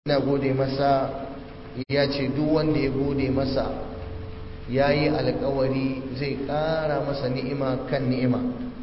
ina gode masa ya ce duk wanda ya gode masa ya yi alkawari zai ƙara masa ni'ima kan ni'ima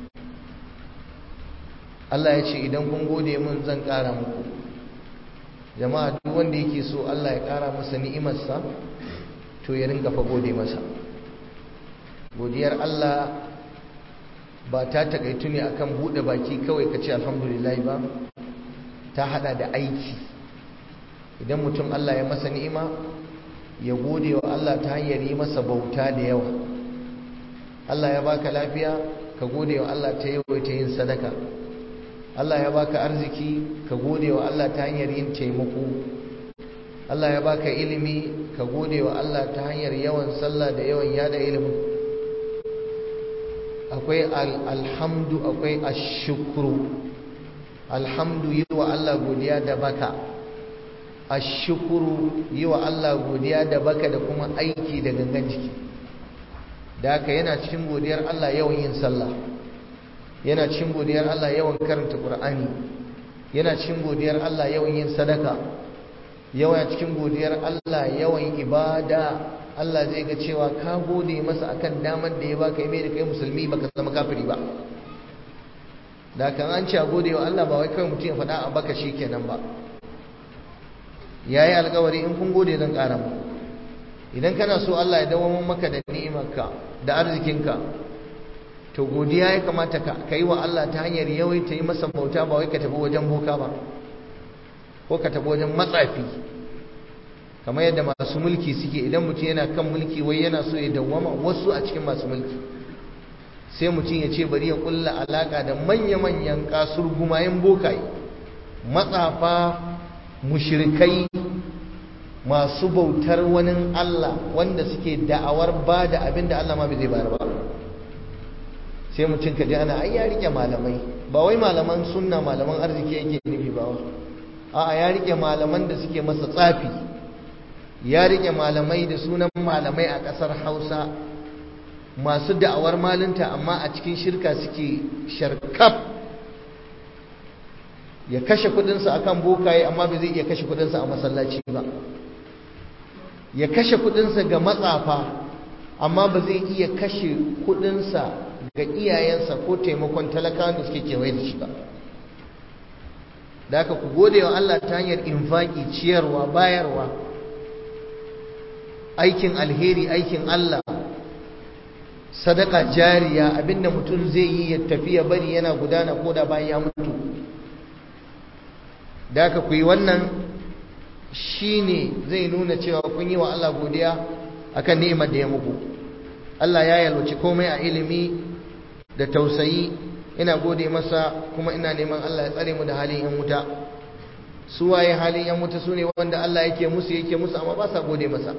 Allah ya ce idan kun gode mun zan ƙara muku jama'a duk wanda yake so Allah ya ƙara masa ni'imarsa to ya ringa fa gode masa godiyar Allah ba ta takaitu ne akan buɗe baki kawai ka ce alhamdulillah ba ta hada da aiki idan mutum Allah ya masa ni'ima ya gode wa Allah ta hanyar yi masa bauta da yawa Allah ya baka lafiya ka gode wa Allah ta yawaita yin sadaka Allah ya baka arziki ka gode wa Allah ta hanyar yin taimako Allah ya baka ilimi ka gode wa Allah ta hanyar yawan sallah da yawan yada ilimi akwai alhamdu akwai ashukru alhamdu yi wa Allah godiya da baka ashukuru yi wa Allah godiya da baka da kuma aiki da gangan jiki da haka yana cikin godiyar Allah yawan yin sallah yana cikin godiyar Allah yawan karanta Qur'ani yana cikin godiyar Allah yawan yin sadaka yawan cikin godiyar Allah yawan ibada Allah zai ga cewa ka gode masa akan damar da ya baka yi mai da kai musulmi baka zama kafiri ba da kan an ce a gode wa Allah ba wai kawai mutum ya faɗa a baka shi kenan ba ya yi alkawari in kun gode zan ƙara mu idan kana so Allah ya dawo maka da ni'imarka da arzikinka to godiya ya kamata ka yi wa Allah ta hanyar yawaita yi masa bauta ba wai ka tafi wajen boka ba ko ka tafi wajen matsafi kamar yadda masu mulki suke idan mutum yana kan mulki wai yana so ya dawwama wasu a cikin masu mulki sai mutum ya ce bari ya kulla alaka da manya-manyan kasur gumayen bokaye matsafa mushrikai masu bautar wani Allah wanda suke da'awar ba da abin da Allah ma bai zai bayar ba sai mutum ka ji ana ai ya rike malamai ba wai malaman sunna malaman arziki yake nufi ba a'a ya rike malaman da suke masa tsafi ya rike malamai da sunan malamai a ƙasar Hausa masu da'awar malinta amma a cikin shirka suke sharkaf ya kashe kudinsa akan bokaye amma bai zai iya kashe kudinsa a masallaci ba ya kashe kudinsa ga matsafa amma ba zai iya kashe kudinsa ga iyayensa ko taimakon talakawan da suke kewaye da shi ba da aka ku gode wa Allah ta hanyar infaki ciyarwa bayarwa aikin alheri aikin Allah sadaka jariya abinda mutum zai yi ya tafi ya bari yana gudana ko da bayan ya mutu da aka ku yi wannan shine zai nuna cewa kun yi wa Allah godiya akan ni'imar da ya muku Allah ya yalwaci komai a ilimi da tausayi ina gode masa kuma ina neman Allah ya tsare mu da halin yan wuta su waye halin yan wuta sune wanda Allah yake musu yake musu amma ba sa gode masa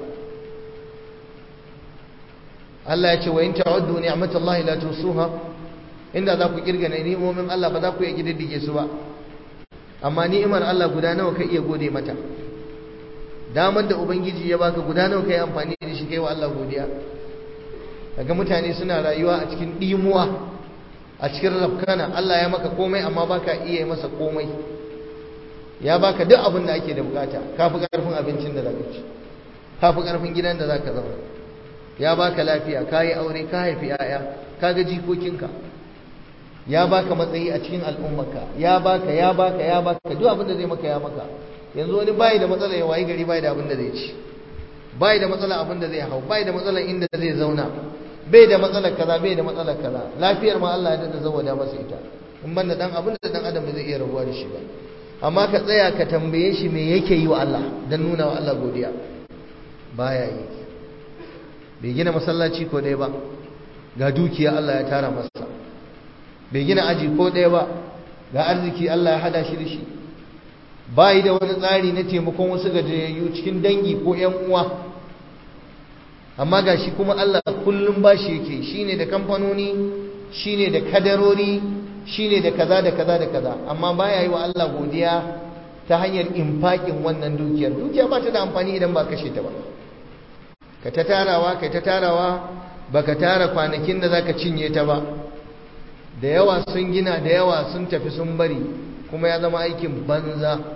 Allah ya ce wa in ta'uddu ni'matallahi la tusuha inda za ku kirga ni'imomin Allah ba za ku iya kididdige su ba amma ni'imar Allah guda nawa ka iya gode mata damar da ubangiji ya baka guda nawa kai amfani da shi kai wa Allah godiya kaga mutane suna rayuwa a cikin dimuwa a cikin rafkana Allah ya maka komai amma baka iya masa komai ya baka duk abin da ake da bukata kafi karfin abincin da zaka ci kafi karfin gidan da zaka zauna ya baka lafiya kayi aure ka haifi yaya kaga jikokinka ya baka matsayi a cikin al'ummarka ya baka ya baka ya baka duk abin da zai maka ya maka yanzu wani bai da matsala ya wayi gari bai da abin da zai ci bai da matsala abin da zai hau bai da matsala inda zai zauna bai da matsalar kaza bai da matsalar kaza lafiyar ma Allah ya dada zawada masa ita in banda dan abin da dan adam bai zai iya rabuwa da shi ba amma ka tsaya ka tambaye shi me yake yi wa Allah dan nuna wa Allah godiya baya yi bai gina masallaci ko ɗaya ba ga dukiya Allah ya tara masa bai gina aji ko ɗaya ba ga arziki Allah ya hada shi da shi bayi da wani tsari na taimakon wasu gajiyayyu cikin dangi ko ‘yan uwa amma ga shi kuma Allah kullum ba shi yake shi ne da kamfanoni shi ne da kadarori shi ne da kaza da kaza da kaza amma baya yi wa Allah godiya ta hanyar infakin wannan dukiyar dukiya ba ta da amfani idan ba kashe ta ba ka ta tarawa ka ta tarawa baka tara kwanakin da zaka cinye ta ba da yawa sun gina da yawa sun tafi sun bari kuma ya zama aikin banza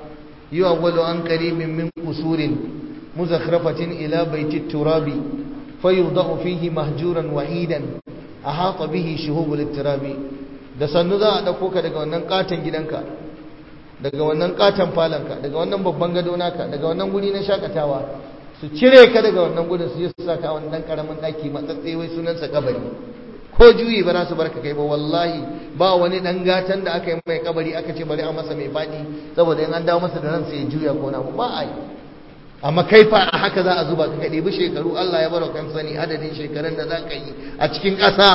yu'awwalu an qaribin min qusurin muzakhrafatin ila baiti turabi fayudau fihi mahjuran wahidan ahata bihi shuhubul turabi da sannu za a dauko ka daga wannan katon gidanka daga wannan katon falanka daga wannan babban gado naka daga wannan guri na shakatawa su cire ka daga wannan gudun su je su saka wani dan karamin daki matsatse wai sunansa kabari ko juyi ba za su barka kai ba wallahi ba wani dan gatan da aka yi mai kabari aka ce bari a masa mai fadi saboda in an dawo masa da ransa ya juya ko na ba a yi amma kai fa a haka za a zuba ka ɗebi shekaru Allah ya baro kan sani adadin shekarun da za ka yi a cikin ƙasa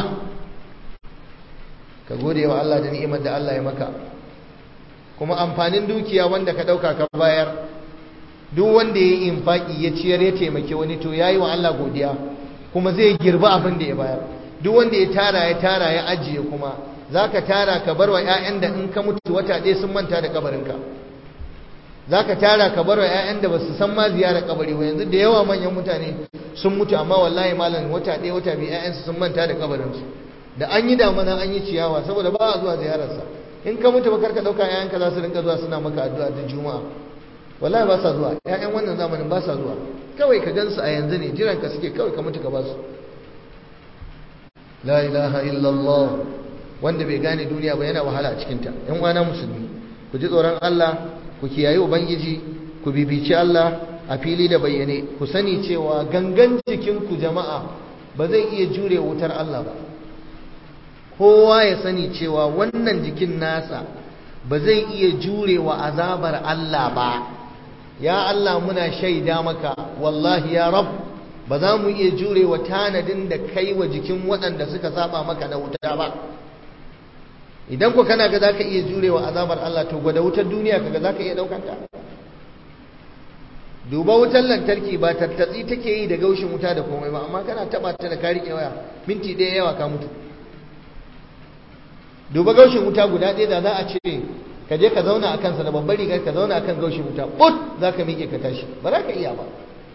ka gode wa Allah da ni'imar da Allah ya maka kuma amfanin dukiya wanda ka ɗauka ka bayar duk wanda ya yi infaki ya ciyar ya taimake wani to ya yi wa Allah godiya kuma zai girba abin da ya bayar duk wanda ya tara ya tara ya ajiye kuma za ka tara ka bar wa 'ya'yan da in ka mutu wata ɗaya sun manta da kabarinka za ka tara ka bar wa 'ya'yan da ba su san ma ziyarar kabari ba yanzu da yawa manyan mutane sun mutu amma wallahi malam wata ɗaya wata biyu 'ya'yansu sun manta da kabarinsu da an yi damana an yi ciyawa saboda ba a zuwa ziyararsa in ka mutu ba karka ɗauka 'ya'yanka za su rinka zuwa suna maka addu'a da juma'a wallahi ba sa zuwa 'ya'yan wannan zamanin ba sa zuwa kawai ka gansu a yanzu ne jiran ka suke kawai ka mutu ka ba su la ilaha illallah wanda bai gane duniya ba yana wahala a cikinta yan uwana musulmi ku ji tsoron Allah ku kiyaye ubangiji ku bibici Allah a fili da bayyane ku sani cewa gangan jikin ku jama'a ba zai iya jure wutar Allah ba kowa ya sani cewa wannan jikin nasa ba zai iya jure wa azabar Allah ba ya Allah muna shaida maka wallahi ya rab ba za mu iya jure wa tanadin da kai wa jikin waɗanda suka saba maka na wuta ba idan ku kana ga zaka iya jurewa azabar Allah to gwada wutar duniya kaga zaka iya daukar ta duba wutar lantarki ba tattatsi take yi da gaushin wuta da komai ba amma kana taba ta da kari waya minti ɗaya yawa ka mutu duba gaushin wuta guda ɗaya da za a ce ka je ka zauna a kansa da babbar rigar ka zauna a kan gaushin wuta but za ka miƙe ka tashi ba za ka iya ba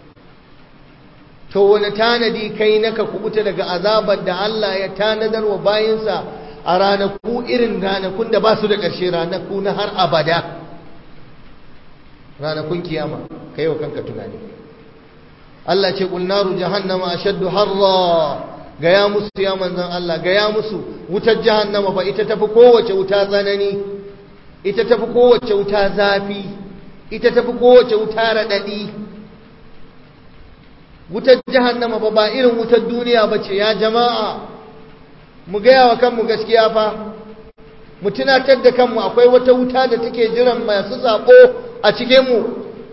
to wani tanadi kai naka kubuta daga azabar da Allah ya tanadar wa bayinsa a ranaku irin ranakun da ba su da ƙarshe ranaku na har abada ranakun kiyama kai wa kanka tunani Allah ce qul naru jahannama ashaddu harra gaya musu ya manzon Allah gaya musu wutar jahannama fa ita tafi kowace wuta tsanani ita tafi kowace wuta zafi ita tafi kowace wuta radadi wutar jahannama ba ba irin wutar duniya bace ya jama'a mu gaya wa kanmu gaskiya fa mu tunatar da kanmu akwai wata wuta da take jiran masu sako a cikin mu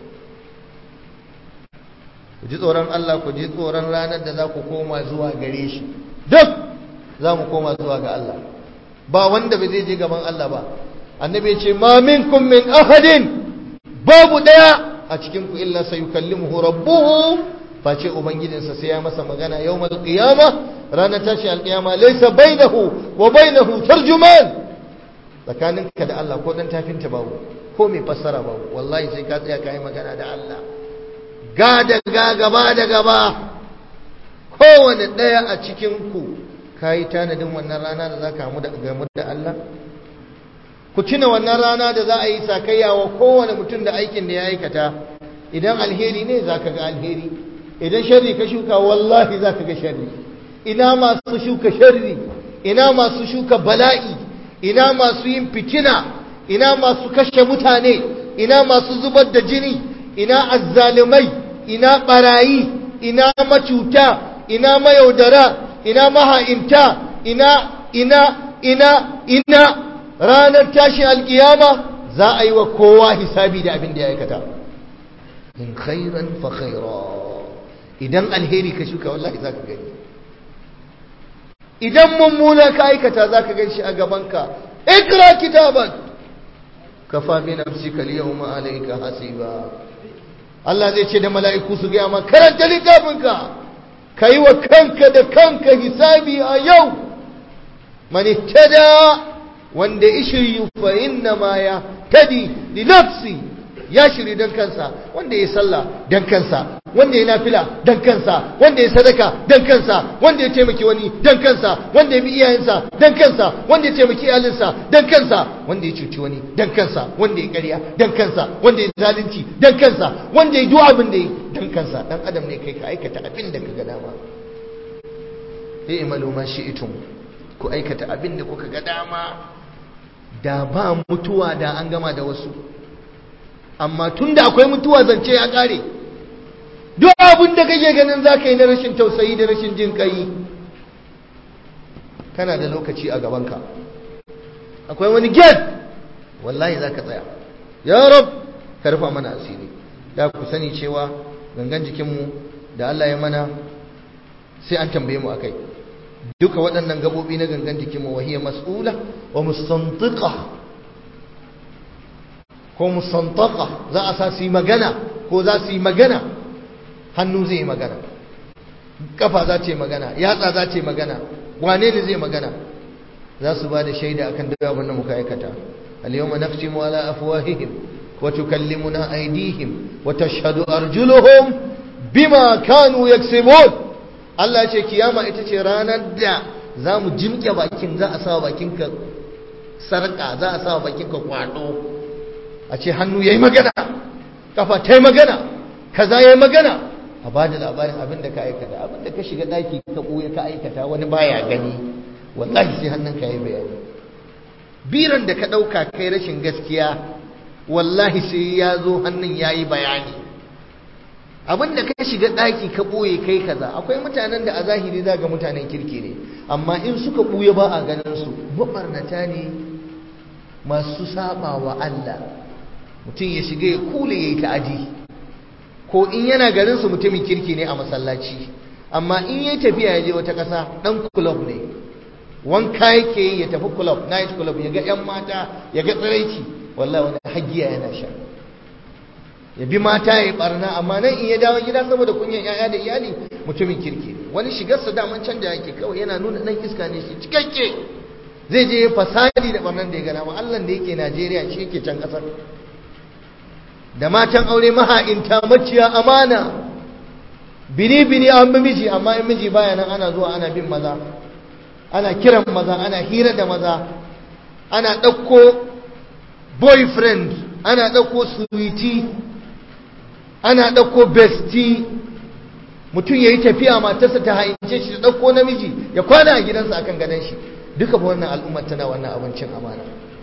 ku ji tsoron Allah ku ji tsoron ranar da za ku koma zuwa gare shi duk za mu koma zuwa ga Allah ba wanda bai zai je gaban Allah ba annabi ya ce ma minkum min ahadin babu daya a cikin ku illa sayukallimuhu rabbuhu face ubangijinsa sai ya masa magana yawmal qiyama ranar tashi alqiyama laysa bainahu wa bainahu tarjuman tsakaninka da Allah ko dan tafinta babu ko mai fassara babu wallahi sai ka tsaya kai magana da Allah ga da ga gaba da gaba kowane ɗaya a cikinku ka yi tanadin wannan rana da za ka hamu da gamu da Allah ku tuna wannan rana da za a yi sakayya wa kowane mutum da aikin da ya aikata idan alheri ne za ka ga alheri idan sharri ka shuka wallahi za ka ga sharri ina masu shuka sharri ina masu shuka bala'i ina masu yin fitina ina masu kashe mutane ina masu zubar da jini ina azzalumai ina barayi ina macuta ina mayaudara ina maha'inta ina ina ina ina ranar tashi alkiyama za a yi wa kowa hisabi da abin da ya aikata in khairan fa khaira idan alheri ka shuka wallahi za ka gani idan mummuna ka aikata za ka gan shi a gabanka ikra kitaban kafa bi nafsika al-yawma alayka hasiba Allah zai ce da mala'iku su gaya ma karanta littafinka ka yi wa kanka da kanka hisabi a yau mani tada wanda ishiryu fa inna ma ya tadi li nafsi ya shiri dan kansa wanda ya sallah dan kansa wanda ya nafila dan kansa wanda ya sadaka dan kansa wanda ya taimaki wani dan kansa wanda ya bi iyayensa dan kansa wanda ya taimaki iyalinsa dan kansa wanda ya cuci wani dan kansa wanda ya ƙarya dan kansa wanda ya zalunci dan kansa wanda ya duk abin da ya dan kansa dan adam ne kai ka aikata abin da kaga dama sai imalu ma shi'tum ku aikata abin da kuka ga dama da ba mutuwa da an gama da wasu amma tunda akwai mutuwa zance ya kare duk abin da kake ganin za ka yi na rashin tausayi da rashin jin kai kana da lokaci a gabanka akwai wani gate wallahi za ka tsaya ya rab ka rufa mana asiri da ku sani cewa gangan jikinmu da Allah ya mana sai an tambaye mu akai duka waɗannan gabobi na gangan jikinmu wahiyar mas'ula wa mustantiqa ko mustantaka za a sa su yi magana ko za su yi magana hannu zai yi magana kafa za ta yi magana yatsa za ta yi magana wane ne zai magana za su ba da shaida akan duk abin da muka aikata al-yawma naftimu ala afwahihim wa tukallimuna aydihim wa tashhadu arjuluhum bima kanu yaksibun Allah ya ce kiyama ita ce ranar da za mu jimke bakin za a sa bakinka sarka za a sa bakinka kwado a ce hannu yayi magana kafa ta yi magana kaza yayi magana a ba da labarin abin da ka aikata abin da ka shiga daki ka ɓoye ka aikata wani baya gani wallahi sai hannun ka yi bayani biran da ka ɗauka kai rashin gaskiya wallahi sai ya zo hannun ya yi bayani abin da ka shiga daki ka ɓoye kai kaza akwai mutanen da a zahiri za ga mutanen kirki ne amma in suka ɓoye ba a ganin su mabarnata ne masu saba wa Allah mutum ya shiga ya kule ya yi ta'adi ko in yana garinsu mutumin kirki ne a masallaci amma in yi tafiya ya je wata ƙasa ɗan kulob ne wanka yake yi ya tafi kulob night kulob ya ga 'yan mata ya ga tsiraici wallahi wani hagiya yana sha ya bi mata ya yi barna amma nan in ya dawo gida saboda kunyan 'ya'ya da iyali mutumin kirki ne wani shigarsa daman canja yake kawai yana nuna ɗan iska ne shi cikakke zai je ya fasadi da barnan da ya gana ma Allah da yake Najeriya shi yake can ƙasar da matan aure maha'inta maciya amana bini-bini an bi miji amma in miji baya nan ana zuwa ana bin maza ana kiran maza ana hira da maza ana ɗauko boyfriend ana ɗauko sweetie ana ɗauko bestie mutum ya yi tafiya matarsa ta haince shi da ɗauko namiji ya kwana a gidansa akan gadon shi duka wannan al'ummar tana wannan abincin amana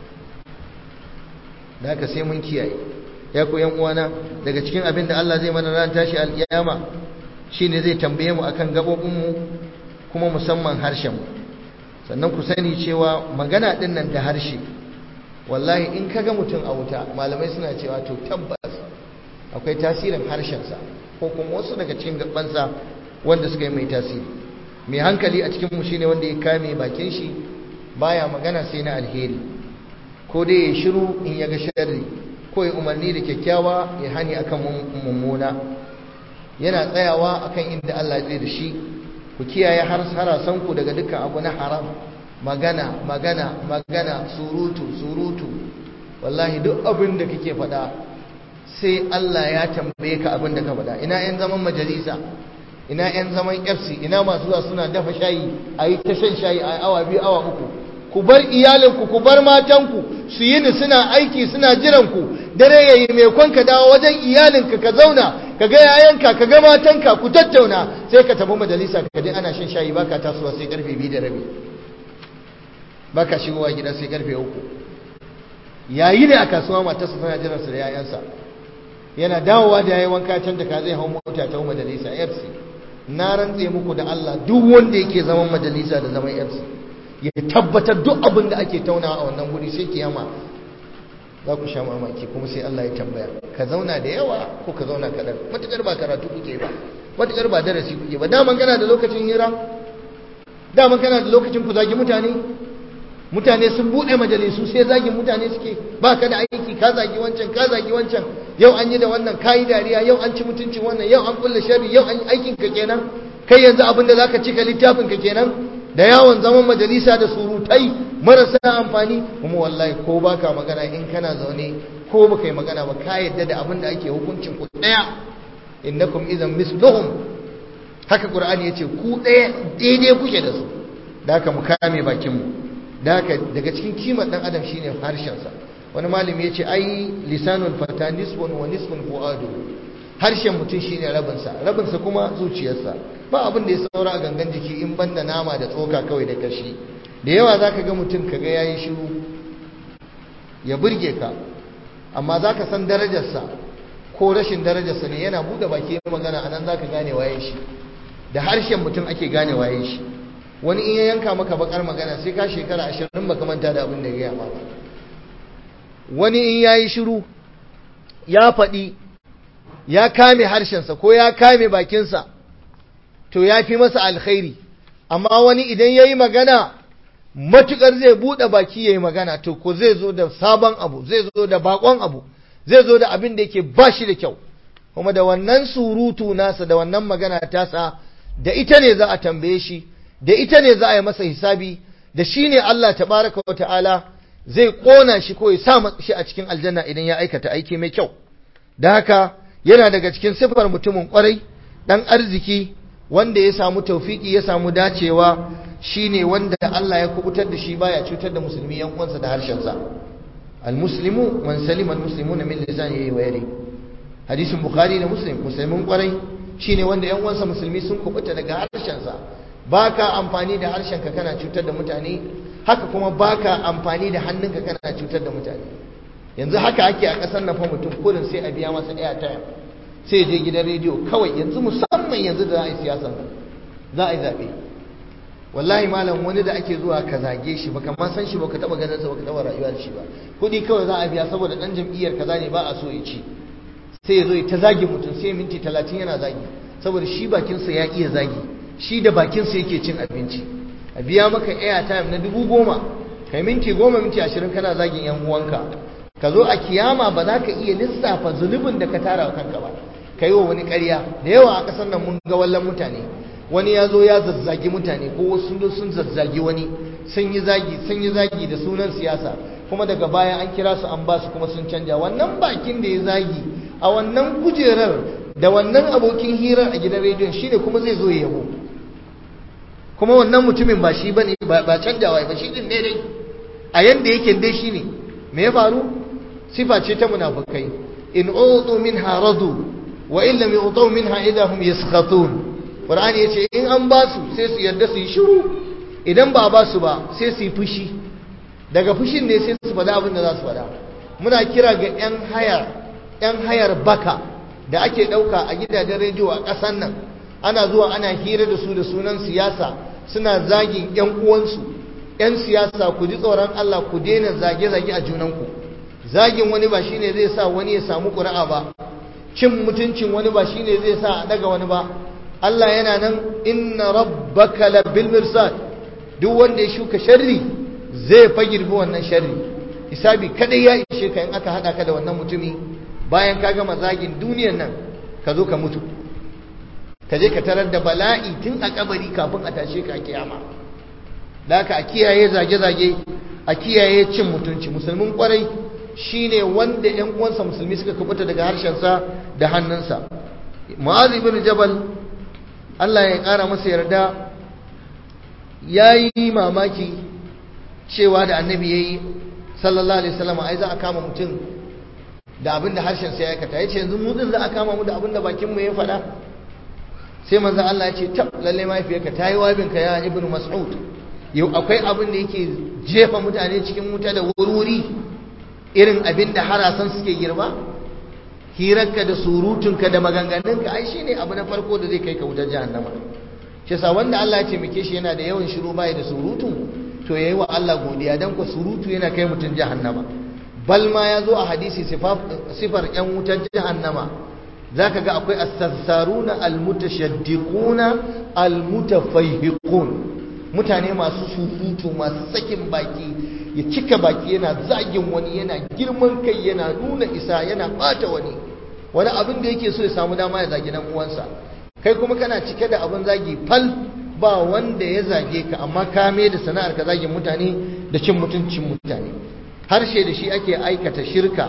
da haka sai mun kiyaye ya ku yan uwana daga cikin abin da Allah zai mana ran tashi alkiyama shine zai tambaye mu akan gabobin mu kuma musamman harshen mu sannan ku sani cewa magana din nan da harshe wallahi in kaga mutum a wuta malamai suna cewa to tabbas akwai tasirin harshen sa ko kuma wasu daga cikin gabansa wanda suka yi mai tasiri mai hankali a cikin mu shine wanda ya kame bakin shi baya magana sai na alheri ko dai ya shiru in ya ga sharri ko ya umarni da kyakkyawa ya hani akan mummuna yana tsayawa akan inda Allah ya da shi ku kiyaye har harasan ku daga dukkan abu na haram magana magana magana surutu surutu wallahi duk abin da kake faɗa sai Allah ya tambaye ka abin da ka faɗa ina yan zaman majalisa ina yan zaman FC ina masu zuwa suna dafa shayi a yi ta shan shayi a awa biyu awa uku ku bar iyalinku ku bar matanku su yi ni suna aiki suna jiranku dare ya yi mai kwanka dawo wajen iyalinka ka zauna ka ga yayanka ka ga matanka ku tattauna sai ka tafi majalisa ka je ana shan shayi baka tasowa sai karfe biyu da rabi baka shigowa gida sai karfe uku yayi ne a kasuwa matarsa tana jiransa da yayansa yana dawowa da yayi wanka can da ka zai hau mota ta majalisa FC na rantse muku da Allah duk wanda yake zaman majalisa da zaman FC ya tabbatar duk abin da ake taunawa a wannan guri sai kiyama za ku sha mamaki kuma sai Allah ya tambaya ka zauna da yawa ko ka zauna kaɗan matuƙar ba karatu kuke ba matuƙar ba darasi kuke ba daman kana da lokacin hira daman kana da lokacin ku zagi mutane mutane sun buɗe majalisu sai zagin mutane suke ba ka da aiki ka zagi wancan ka zagi wancan yau an yi da wannan ka yi dariya yau an ci mutuncin wannan yau an kulle sharri yau an aikin ka kenan kai yanzu abin da zaka cika littafin ka kenan da yawon zaman majalisa da surutai marasa amfani kuma wallahi ko baka magana in kana zaune ko baka yi magana ba ka yadda da abin da ake hukuncin ku daya innakum idan misluhum haka qur'ani yace ku daya daidai kuke da su da haka mu kame bakin mu da haka daga cikin kimar dan adam shine harshen sa wani malami yace ai lisanul fata nisbun wa nisbun fuadu harshen mutum shine rabin sa rabin sa kuma zuciyarsa ba abin da ya saura a gangan jiki in banda nama da tsoka kawai da kashi da yawa zaka ga mutum kaga yayi shiru ya burge ka amma za ka san darajarsa ko rashin darajarsa ne yana buɗe baki magana a nan za ka gane waye shi da harshen mutum ake gane waye shi wani in ya yanka maka bakar magana sai ka shekara ashirin baka manta da abin da ya gaya ba wani in ya yi shiru ya faɗi ya kame harshensa ko ya kame bakinsa to ya fi masa alkhairi amma wani idan ya yi magana matukar zai buɗe baki ya yi magana to ko zai zo da sabon abu zai zo da bakon abu zai zo da abin da yake ba shi da kyau kuma da wannan surutu nasa da wannan magana tasa da ita ne za a tambaye shi da ita ne za a yi masa hisabi da shi ne Allah tabaraka wa ta'ala zai ƙona shi ko ya sa shi a cikin aljanna idan ya aikata aiki mai kyau da haka yana daga cikin siffar mutumin kwarai dan arziki wanda ya samu taufiki ya samu dacewa shine wanda Allah ya kubutar da shi baya cutar da musulmi yan uwansa da harshensa almuslimu man salima almuslimuna min lisanihi wa yadihi hadisin bukhari da muslim musulmin kwarai shine wanda yan uwansa musulmi sun kubuta daga harshensa baka amfani da harshenka kana cutar da mutane haka kuma baka amfani da hannunka kana cutar da mutane yanzu haka ake a kasar nan fa mutum kurin sai a biya masa airtime sai ya je gidan rediyo kawai yanzu musamman yanzu da za a yi siyasa za a yi zaɓe wallahi malam wani da ake zuwa ka zage shi baka ma san shi baka taba ganin sa baka taba rayuwa da shi ba kudi kawai za a biya saboda dan jam'iyyar kaza ne ba a so ya ci sai ya zo ta zage mutum sai minti 30 yana zagi saboda shi bakin sa ya iya zagi shi da bakin sa yake cin abinci a biya maka airtime na dubu goma kai minti goma minti ashirin kana zagin yan uwanka ka zo a kiyama ba za ka iya lissafa zunubin da ka tara kanka ba ka yi wa wani ƙarya da yawa a ƙasar nan mun ga wallan mutane wani ya zo ya zazzagi mutane ko wasu sun sun zazzagi wani sun yi zagi sun yi zagi da sunan siyasa kuma daga baya an kira su an ba su kuma sun canja wannan bakin da ya zagi a wannan kujerar da wannan abokin hirar a gidan rediyon shine kuma zai zo ya yabo kuma wannan mutumin ba shi bane ba canjawa ba shi din ne dai a yanda yake dai shine me ya faru sifa ce ta munafikai in utu minha radu wa in lam yutu minha idahum yaskhatun Qur'ani ya ce in an ba su sai su yarda su yi shiru idan ba ba su ba sai su yi fushi daga fushin ne sai su faɗa abin da za su faɗa muna kira ga 'yan hayar 'yan hayar baka da ake ɗauka a gidajen rediyo a ƙasar nan ana zuwa ana hira da su da sunan siyasa suna zagin 'yan uwansu 'yan siyasa ku ji tsoron Allah ku daina zage-zage a junanku zagin wani ba shine zai sa wani ya samu ƙuri'a ba cin mutuncin wani ba shine zai sa a daga wani ba Allah yana nan inna rabbaka labil mirsad duk wanda ya shuka sharri zai fa girbi wannan sharri hisabi kadai ya ishe ka in aka hada ka da wannan mutumi bayan ka gama zagin duniyar nan ka zo ka mutu ka je ka tarar da bala'i tun a kabari kafin a tashe ka a kiyama da haka a kiyaye zage-zage a kiyaye cin mutunci musulmin kwarai shine wanda yan uwansa musulmi suka kubuta daga harshensa da hannunsa mu'adh ibn jabal Allah ya ƙara masa yarda ya yi mamaki cewa da annabi ya yi sallallahu alaihi wasallam ai za a kama mutum da abin da harshen sai ya aikata ya ce yanzu mu din za a kama mu da abin da bakinmu ya faɗa sai manzo Allah ya ce tab lalle mahaifiyarka ta yi wabinka ya ibnu mas'ud yau akwai abin da yake jefa mutane cikin wuta da wurwuri irin abin da harasan suke girma hirarka da surutunka da maganganunka ai shine abu na farko da zai kai ka wutar jahannama shi sa wanda Allah ya taimake shi yana da yawan shiru bai da surutu to yayi wa Allah godiya dan ko surutu yana kai mutun jahannama bal ma ya zo a hadisi sifar yan wutar jahannama zaka ga akwai as-sarsaruna al-mutashaddiquna al-mutafayhiqun mutane masu surutu masu sakin baki ya cika baki yana zagin wani yana girman kai yana nuna isa yana bata wani wani abin da yake so ya samu dama ya zagi nan uwansa kai kuma kana cike da abin zagi fal ba wanda ya zage ka amma ka mai da sana'ar ka zagin mutane da cin mutuncin mutane harshe da shi ake aikata shirka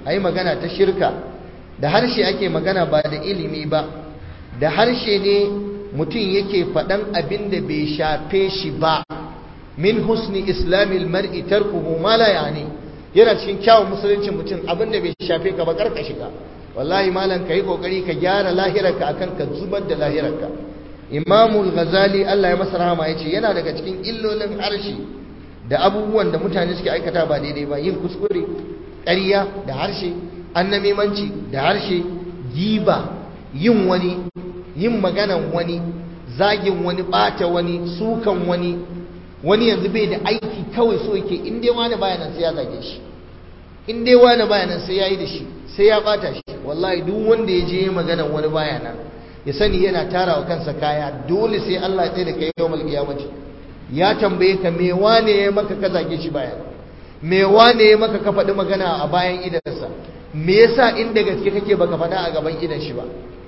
a yi magana ta shirka da harshe ake magana ba da ilimi ba da harshe ne mutum yake faɗan abin da bai shafe shi ba min husni islamil mar'i tarkuhu ma la yani yana cikin kyawun musulunci mutum abin da bai shafe ka ba karka shiga wallahi malam kai kokari ka gyara lahirarka akan ka zubar da lahirarka imamul ghazali Allah ya masa rahama yace yana daga cikin illolin harshe da abubuwan da mutane suke aikata ba daidai ba yin kuskure ƙarya da harshe annamimanci da harshe giba yin wani yin maganan wani zagin wani bata wani sukan wani wani yanzu bai da aiki kawai so yake in dai wani baya nan sai ya zage shi in dai wani baya nan sai ya yi da shi sai ya bata shi wallahi duk wanda ya je maganan wani baya nan ya sani yana tara wa kansa kaya dole sai Allah ya tsaye da kai yawmal qiyamati ya tambaye ka me wane ya maka ka zage shi baya me wane ya maka ka faɗi magana a bayan idansa me yasa inda gaske kake baka faɗa a gaban idan shi ba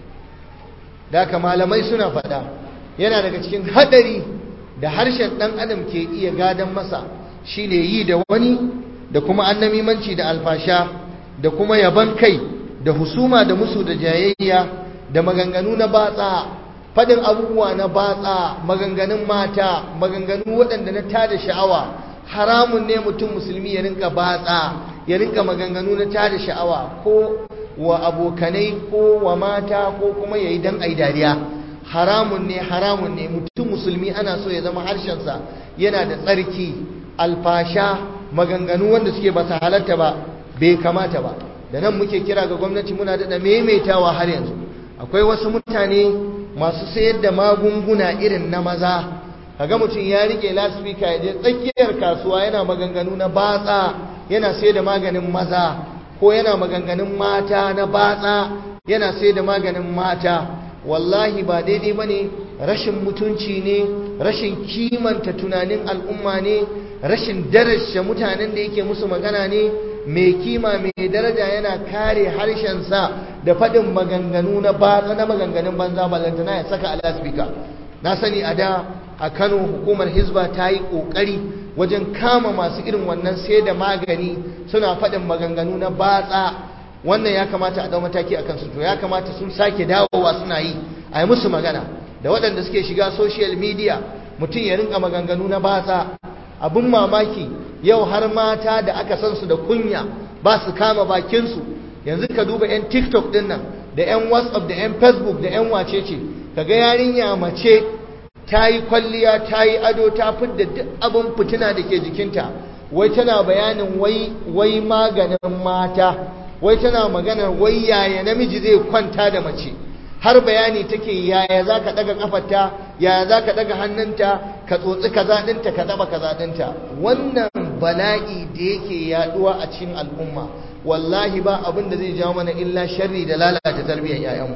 da haka malamai suna faɗa yana daga cikin haɗari da harshen ɗan adam ke iya gadon masa shine yi da wani da kuma annamimanci da alfasha da kuma yaban kai da husuma da musu da jayayya da maganganu na batsa faɗin abubuwa na batsa maganganun mata maganganu waɗanda na tada sha'awa haramun ne mutum musulmi ya rinka batsa ya rinka maganganu na tada sha'awa ko wa abokanai ko wa mata ko kuma yayi dan ai dariya haramun ne haramun ne mutum musulmi ana so ya zama harshensa yana da tsarki alfasha maganganu wanda suke ba su halatta ba bai kamata ba da nan muke kira ga gwamnati muna da maimaitawa har yanzu akwai wasu mutane masu sayar da magunguna irin na maza kaga mutum ya rike lasfika ya je tsakiyar kasuwa yana maganganu na batsa yana sayar da maganin maza ko yana maganganun mata na batsa yana sayar da maganin mata wallahi ba daidai bane rashin mutunci ne rashin kimanta tunanin al'umma ne rashin darasha mutanen da yake musu magana ne mai kima mai daraja yana kare harshensa da faɗin maganganu na batsa na maganganun banza ballantana ya saka alaspika na sani a da a kano hukumar hizba ta yi ƙoƙari wajen kama masu irin wannan sai da magani suna faɗin maganganu na batsa wannan ya kamata a ɗau mataki a kansu to ya kamata sun sake dawowa suna yi a yi musu magana da waɗanda suke shiga social media mutum ya rinka maganganu na batsa abin mamaki yau har mata da aka san su da kunya ba su kama bakinsu yanzu ka duba 'yan tiktok din nan da 'yan whatsapp da 'yan facebook da 'yan wacece ka ga yarinya mace ta yi kwalliya ta yi ado ta fidda duk abin fitina da ke jikinta wai tana bayanin wai maganin mata wai tana maganar wai yaya namiji zai kwanta da mace har bayani take yaya za ka ɗaga ƙafarta yaya za ka ɗaga hannunta ka tsotsi kaza ɗinta ka ɗaba kaza ɗinta wannan bala'i da yake yaɗuwa a cikin al'umma wallahi ba abin da zai jawo mana illa sharri da lalata tarbiyyar 'ya'yanmu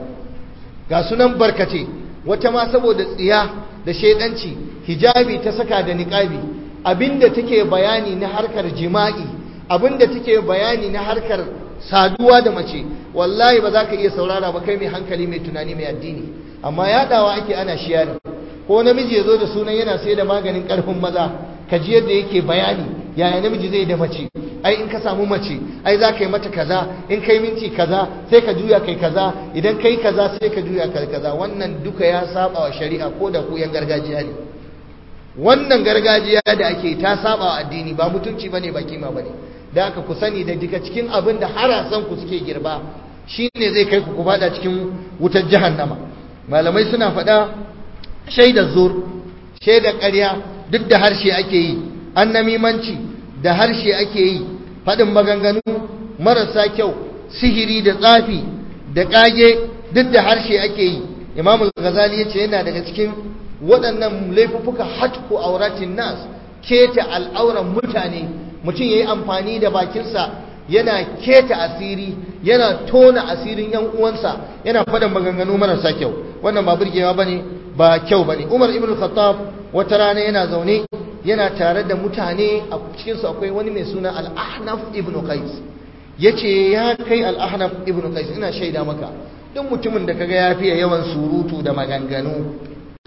ga sunan barkace wata ma saboda tsiya da shaidanci hijabi ta saka da niqabi abinda take bayani na harkar jima'i abinda take bayani na harkar saduwa da mace wallahi ba za ka iya saurara ba kai mai hankali mai tunani mai addini amma yaɗawa ake ana shiyari ko namiji ya zo da sunan yana sai da maganin ƙarfin maza ka ji yadda yake bayani yaya namiji zai da mace ai in ka samu mace ai za ka yi mata kaza in kai minti kaza sai ka juya kai kaza idan kai kaza sai ka juya kai kaza wannan duka ya saba wa shari'a ko da ku yan gargajiya ne wannan gargajiya da ake ta saba wa addini ba mutunci bane ba kima bane da aka ku sani da daga cikin abin da harasan ku suke girba shine zai kai ku ku fada cikin wutar jahannama malamai suna faɗa shaidar zur shaidar ƙarya duk da harshe ake yi annamimanci da harshe ake yi faɗin maganganu marasa kyau sihiri da tsafi da ƙage duk da harshe ake yi imamul ghazali ya ce yana daga cikin waɗannan laifuffuka hatku auratin nas keta al'auran mutane mutum ya yi amfani da bakinsa yana keta asiri yana tona asirin yan uwansa yana faɗin maganganu marasa kyau wannan ba burgewa ba ne ba kyau ba ne umar ibn khattab wata rana yana zaune yana tare da mutane a cikinsu akwai wani mai suna al-ahnaf ibn qais yace ya kai al-ahnaf ibn qais ina shaida maka duk mutumin da kaga ya fiye yawan surutu da maganganu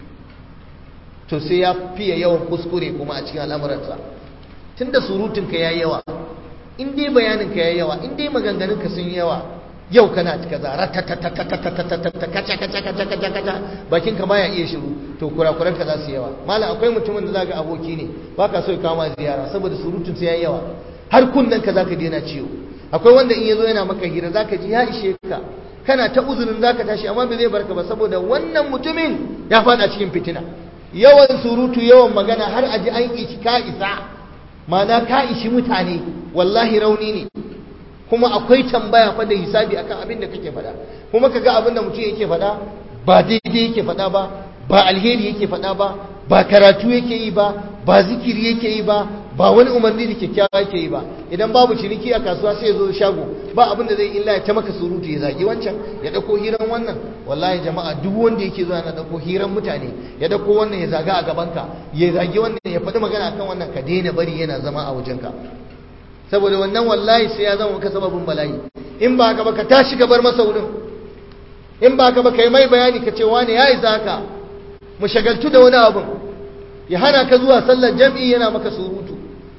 to sai ya fiye yawan kuskure kuma a cikin al'amuransa tunda surutun ka yayi yawa in dai bayanin ka yayi yawa in dai maganganun ka sun yawa yau kana kaza ratatatatatatatata kaca kaca kaca kaca kaca bakin ka baya iya shiru to kurakuran ka za su yawa malam akwai mutumin da zaka aboki ne baka so ya kama ziyara saboda surutun sai yayi yawa har kunnen ka zaka daina ciwo akwai wanda in yazo yana maka hira zaka ji ya ishe ka kana ta uzurin zaka tashi amma bai zai barka ba saboda wannan mutumin ya fada cikin fitina yawan surutu yawan magana har aji an ishi ka isa ma'ana ka ishi mutane wallahi rauni ne kuma akwai tambaya fa da hisabi akan abin da kake faɗa kuma kaga abin da mutum yake faɗa ba daidai yake faɗa ba ba alheri yake faɗa ba ba karatu yake yi ba ba zikiri yake yi ba ba wani umarni da kyakkyawa yake yi ba idan babu ciniki a kasuwa sai ya zo shago ba abin da zai illa ya ta maka surutu ya zagi wancan ya dauko hiran wannan wallahi jama'a duk wanda yake zuwa na dauko hiran mutane ya dauko wannan ya zaga a gabanka ya zagi wannan ya faɗi magana akan wannan ka daina bari yana zama a wajenka saboda wannan wallahi sai ya zama maka sababin bala'i in ba ka ba ka tashi ka bar masa wurin in ba ka ba kai mai bayani ka ce wani ya isa haka mu shagaltu da wani abun ya hana ka zuwa sallar jam'i yana maka surutu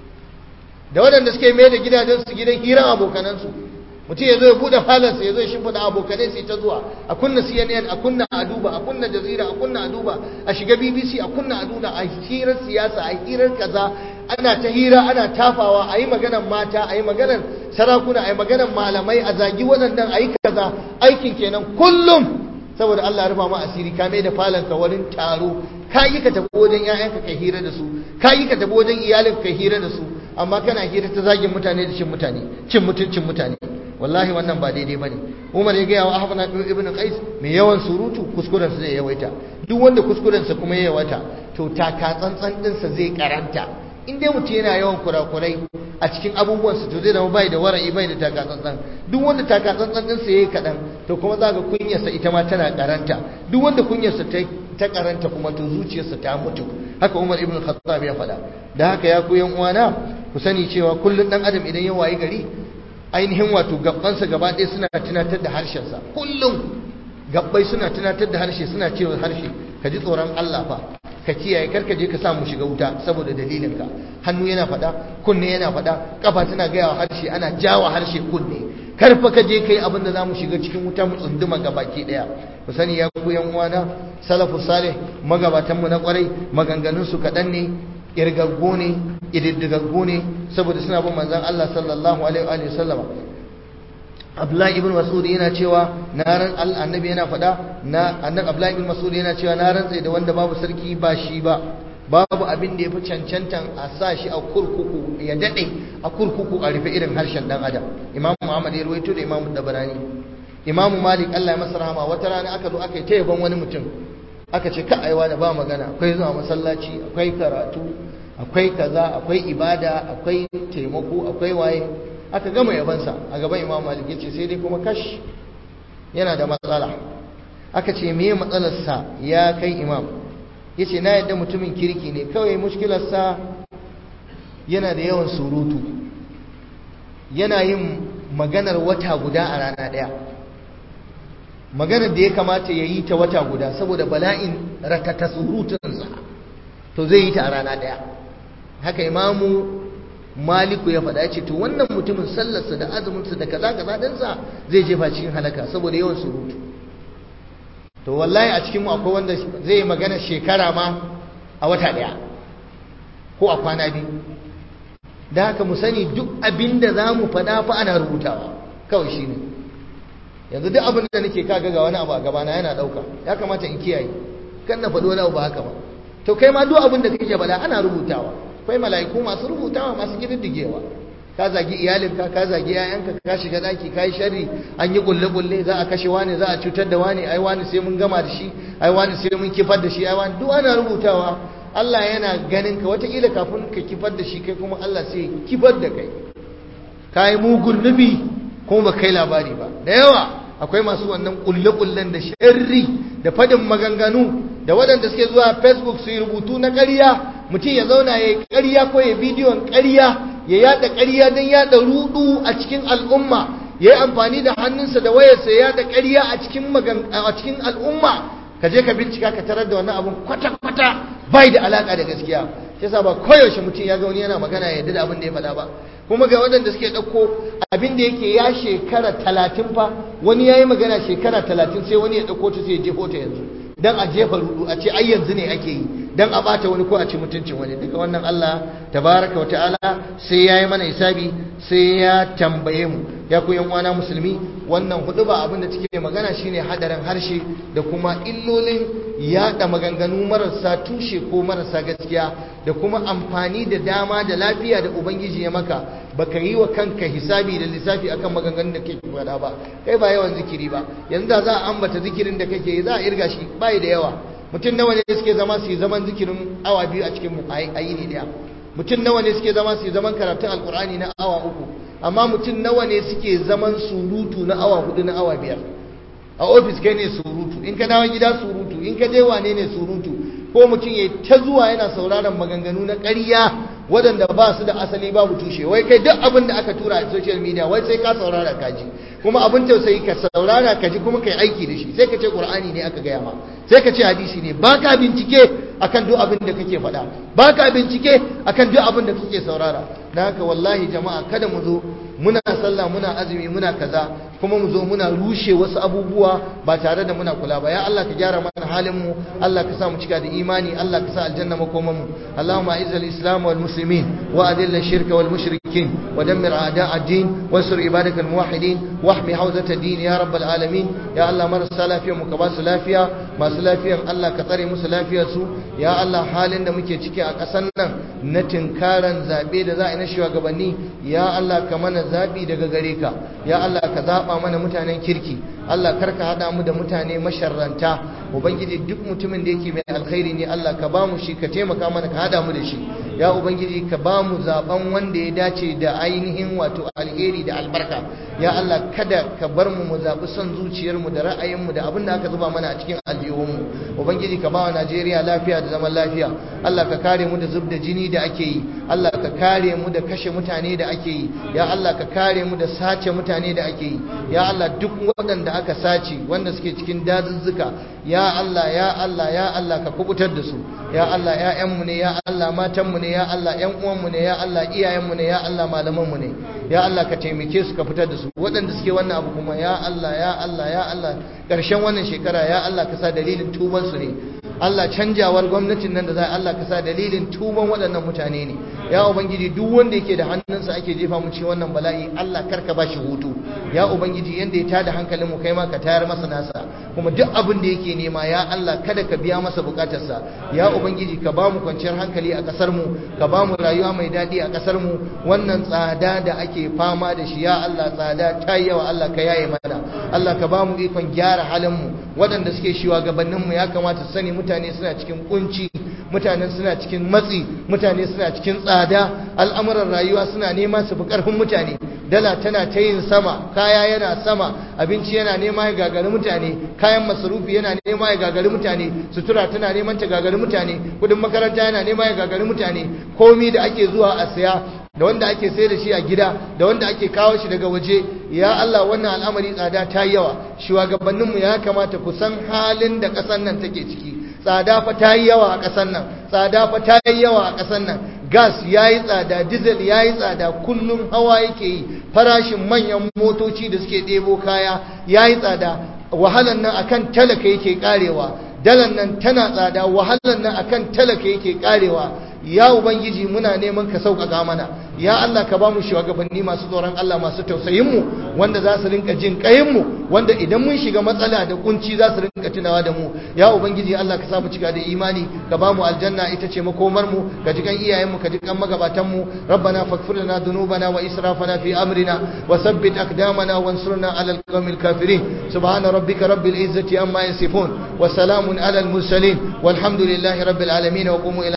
da waɗanda suke mai da gidajen su gidan hiran abokanansu mutum ya zo ya buɗe falansa ya zo ya shimfiɗa abokanai su ta zuwa a kunna cnn a kunna a duba a kunna jazira a kunna a duba a shiga bbc a kunna a duba a hirar siyasa a hirar kaza ana ta hira ana tafawa a yi maganar mata a yi maganar sarakuna a yi maganar malamai a zagi waɗannan a yi kaza aikin kenan kullum saboda Allah ya rufa ma asiri ka mai da falanka wurin taro ka yi ka tafi wajen 'ya'yanka kai hira da su ka yi ka tafi wajen iyalinka kai hira da su amma kana hira ta zagin mutane da cin mutane cin mutuncin mutane wallahi wannan ba daidai bane Umar ya gaya wa Ahmad ibn Qais mai yawan surutu kuskuren sa zai yawaita duk wanda kuskuren sa kuma ya yawaita to taka tsantsan din sa zai karanta in dai mutum yana yawan kurakurai a cikin abubuwan sa to zai zama bai da wara'i bai da taka tsantsan duk wanda taka tsantsan din sa yayi kadan to kuma za ga kunyar sa ita ma tana karanta duk wanda kunyar sa ta ta karanta kuma to zuciyarsa ta mutu haka Umar ibn Khattab ya faɗa da haka ya ku yan uwana ku sani cewa kullun dan adam idan ya wayi gari ainihin wato gabbansa gaba ɗaya suna tunatar da harshensa kullum gabbai suna tunatar da harshe suna cewa harshe ka ji tsoron Allah fa ka kiyaye karka je ka samu shiga wuta saboda dalilinka hannu yana faɗa kunne yana faɗa kafa tana gaya wa harshe ana jawa harshe kunne karfa ka je kai abin da zamu shiga cikin wuta mu tsunduma baki daya ku sani ya ku yan uwana salafu salih magabatan mu na kwarai maganganun su kadan ne irgaggo ne ididdigaggo ne saboda suna bin manzon Allah sallallahu alaihi wa sallama Abdullahi ibn Mas'ud yana cewa na ran annabi yana faɗa na annabi Abdullahi ibn Mas'ud yana cewa na rantsa da wanda babu sarki ba shi ba babu abin da yafi cancantan a sa shi a kurkuku ya dade a kurkuku a rufe irin harshen dan adam Imam Muhammad ya ruwaito da Imam Dabarani Imam Malik Allah ya masa rahama wata rana aka zo aka yi ta yaban wani mutum aka ce ka aiwa da ba magana akwai zuwa masallaci akwai karatu akwai kaza akwai ibada akwai taimako akwai waye aka gama yabansa a gaban imam malik yace sai dai kuma kash yana da matsala aka ce meye matsalarsa ya kai imam yace na yadda mutumin kirki ne kawai mushkilarsa yana da yawan surutu yana yin maganar wata guda a rana ɗaya maganar da ya kamata ya yi ta wata guda saboda bala'in ratata surutunsa to zai yi ta a rana ɗaya haka imamu maliku ya faɗa ce to wannan mutumin sallarsa da azuminsa da kaza kaza ɗinsa zai jefa cikin halaka saboda yawan surutu to wallahi a cikinmu akwai wanda zai magana shekara ma a wata ɗaya ko a kwana biyu da haka mu sani duk abin da za mu faɗa fa ana rubutawa kawai shi ne yanzu duk abin da nake kaga ga wani abu a gabana yana ɗauka ya kamata in kiyaye kan na faɗi wani abu ba haka ba to kai ma duk abin da kake faɗa ana rubutawa akwai mala'iku masu rubutawa masu kididdigewa ka zagi iyalinka ka zagi yayanka ka shiga daki ka yi sharri an yi kulle kulle za a kashe wani za a cutar da wani ai wani sai mun gama da shi ai wani sai mun kifar da shi ai wani duk ana rubutawa Allah yana ganin ka wataƙila kafin ka kifar da shi kai kuma Allah sai kifar da kai ka yi mugun nubi kuma ba kai labari ba da yawa akwai masu wannan kulle kullen da sharri da fadin maganganu da waɗanda suke zuwa facebook su yi rubutu na ƙarya mutum ya zauna ya yi ƙarya ko ya bidiyon ƙarya ya yada ƙarya don yada rudu a cikin al'umma ya yi amfani da hannunsa da wayarsa ya yada ƙarya a cikin al'umma ka je ka bincika ka tarar da wannan abun kwata-kwata bai da alaƙa da gaskiya shi yasa ba koyaushe mutum ya ga wani yana magana ya yarda da abin da ya faɗa ba kuma ga waɗanda suke ɗauko abin da yake ya shekara talatin fa wani ya yi magana shekara talatin sai wani ya ɗauko ta sai ya jefo ta yanzu don a jefa rudu a ce ai yanzu ne ake yi don a ɓata wani ko a ci mutuncin wani duka wannan Allah tabaraka wa ta'ala sai ya yi mana hisabi sai ya tambaye mu ya ku uwana musulmi wannan hudu ba abin da take magana shine hadarin harshe da kuma illolin yada maganganu marasa tushe ko marasa gaskiya da kuma amfani da dama da lafiya da ubangiji ya maka baka yi wa kanka hisabi da lissafi akan maganganun da kake faɗa ba kai ba yawan zikiri ba yanzu da za a ambata zikirin da kake yi za a irga shi bai da yawa mutum nawa ne suke zama su yi zaman zikirin awa biyu a cikin ayi ne daya mutum nawa ne suke zama su yi zaman karatun alkur'ani na awa uku amma mutum nawa ne suke zaman surutu na awa hudu na awa biyar a ofis kai ne surutu in ka dawo gida surutu in ka je wane ne surutu ko mutum ya ta zuwa yana sauraron maganganu na ƙarya waɗanda ba su da asali babu tushe wai kai duk abin da aka tura a social media wai sai ka saurara ka ji kuma abin tausayi ka saurara ka ji kuma kai aiki da shi sai ka ce qur'ani ne aka gaya ma sai ka ce hadisi ne baka bincike akan duk abin da kake faɗa baka bincike akan duk abin da kake saurara dan haka wallahi jama'a kada mu zo muna sallah muna azumi muna kaza kuma mu zo muna rushe wasu abubuwa ba tare da muna kula ba ya Allah ka gyara mana halin mu Allah ka sa mu cika da imani Allah ka sa aljanna makoman mu Allahumma izzil islam wal muslimin wa adil ash-shirka wal mushrikin wa dammir a'da' ad-din wansur ibadaka al-muwahhidin wahmi hawzat ad-din ya rabbal alamin ya Allah marasa lafiya mu ka ba su lafiya masu lafiyan Allah ka tsare musu lafiyar su ya Allah halin da muke ciki a ƙasar nan na tinkaran zabe da za a yi na shugabanni ya Allah ka mana zabi daga gare ka ya Allah ka zaba mana mutanen kirki Allah karka hada mu da mutane masharranta ubangiji duk mutumin da yake mai alkhairi ne Allah ka ba mu shi ka taimaka mana ka hada mu da shi ya ubangiji ka ba mu zaben wanda ya dace da ainihin wato alheri da albarka ya Allah kada ka bar mu mu zabi son zuciyar mu da ra'ayin mu da abin da aka zuba mana a cikin aljihun mu ubangiji ka ba wa Najeriya lafiya da zaman lafiya Allah ka kare mu da zub da jini da ake yi Allah ka kare mu da kashe mutane da ake yi ya Allah ka kare mu da sace mutane da ake yi ya Allah duk waɗanda aka sace wanda suke cikin dazuzzuka ya Allah ya Allah ya Allah ka kubutar da su ya Allah ƴaƴanmu ne ya Allah matanmu ne ya Allah ƴan uwanmu ne ya Allah iyayenmu ne ya Allah malamanmu ne ya Allah ka taimake su ka fitar da su waɗanda suke wannan abu kuma ya Allah ya Allah ya Allah ƙarshen wannan shekara ya Allah ka sa dalilin tuban su ne Allah canjawar gwamnatin nan da za Allah ka sa dalilin tuban waɗannan mutane ne ya ubangiji duk wanda yake da hannunsa ake jefa mu ci wannan bala'i Allah karka ba shi hutu ya ubangiji yanda ya tada hankalin mu kai ma ka tayar masa nasa kuma duk abin da yake nema ya Allah kada ka biya masa bukatarsa ya ubangiji ka ba mu kwanciyar hankali a kasar mu ka ba mu rayuwa mai daɗi a kasar mu wannan tsada da ake fama da shi ya Allah tsada ta yawa Allah ka yaye mana Allah ka ba mu ikon gyara halin mu waɗanda suke shugabannin mu ya kamata su sani mutane suna cikin kunci mutane suna cikin matsi mutane suna cikin tsada al'amuran rayuwa suna nema su fi ƙarfin mutane dala tana ta yin sama kaya yana sama abinci yana nema ya gagari mutane kayan masarufi yana nema ya gagari mutane sutura tana neman ta gagari mutane kudin makaranta yana nema ya gagari mutane komi da ake zuwa a saya da wanda ake sai da shi a gida da wanda ake kawo shi daga waje ya Allah wannan al'amari tsada ta yawa shugabanninmu ya kamata ku san halin da ƙasar nan take ciki tsada fa ta yi yawa a ƙasar nan tsada fa ta yi yawa a ƙasar nan gas ya yi tsada diesel ya yi tsada kullum hawa yake yi farashin manyan motoci da suke ɗebo kaya ya yi tsada wahalan nan akan talaka yake karewa dalan nan tana tsada wahalan nan akan talaka yake karewa ya ubangiji muna neman ka sauƙaƙa mana ya Allah ka ba mu shugabanni masu tsoron Allah masu tausayin mu wanda za su rinka jin ƙayin mu wanda idan mun shiga matsala da kunci za su rinka tunawa da mu ya ubangiji Allah ka sa mu cika da imani ka ba mu aljanna ita ce makomar mu ka ji kan iyayen mu ka ji kan magabatan mu rabbana faghfir lana dhunubana wa israfana fi amrina wa thabbit aqdamana wansurna ala alqawmil kafirin subhana rabbika rabbil izzati amma yasifun wa salamun ala al mursalin walhamdulillahi rabbil alamin wa qumu ila